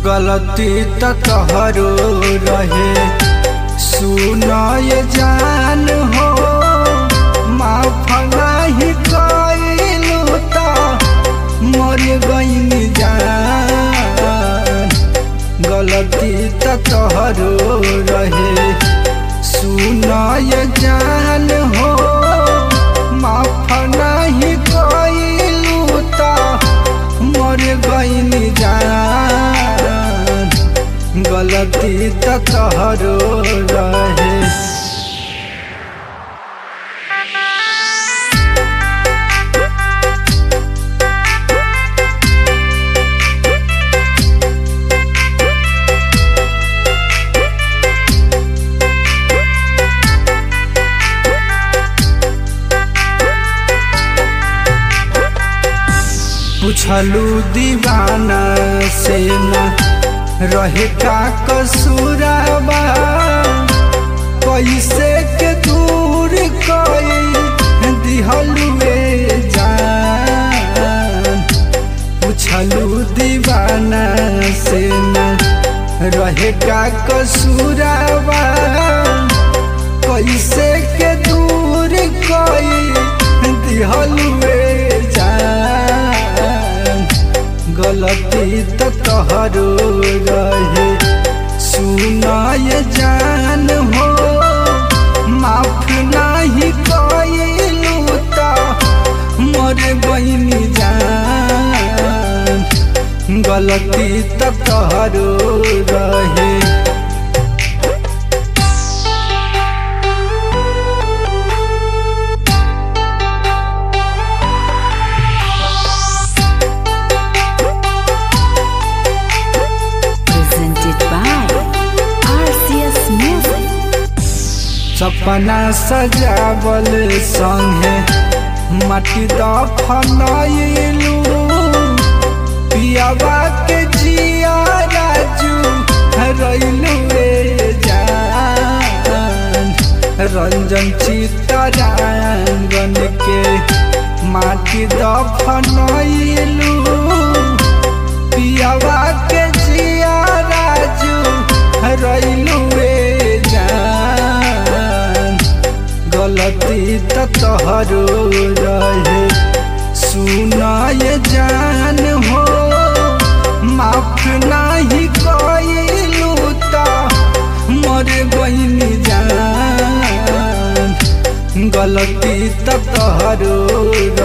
गलती त तोहरो रहे सुनय जान हो माफ नाही कइलू त मर गईन जान गलती त तोहरो रहे सुनय जान हो माफ नाही कइलू त मर गईन जान गलती त तोहरो रहे पूछलू दीवाना से न रहे का कसूराबा कैसे के दूर कई दिहलुए जान पूछलू दीवाना से न रहे का कसूराबा कैसे के दूर कई दिहलुए जान गलती त तोहरो रहे सुनाय जान हो माफ नाही कइलू त मर बहिनी जान गलती त तोहरो रहे presented by RCS Music. सपना सजावल संगे माटी दफनैलू पियावा के जिया राजू रैलू जान रंजन चितरांगन के माटी दफनैलू पियावा के जिया राजू रैलू जान गलती त तोहरो रहे सुनाय जान हो माफ नाही कइलू त मर गईनी जान गलती त तोहरो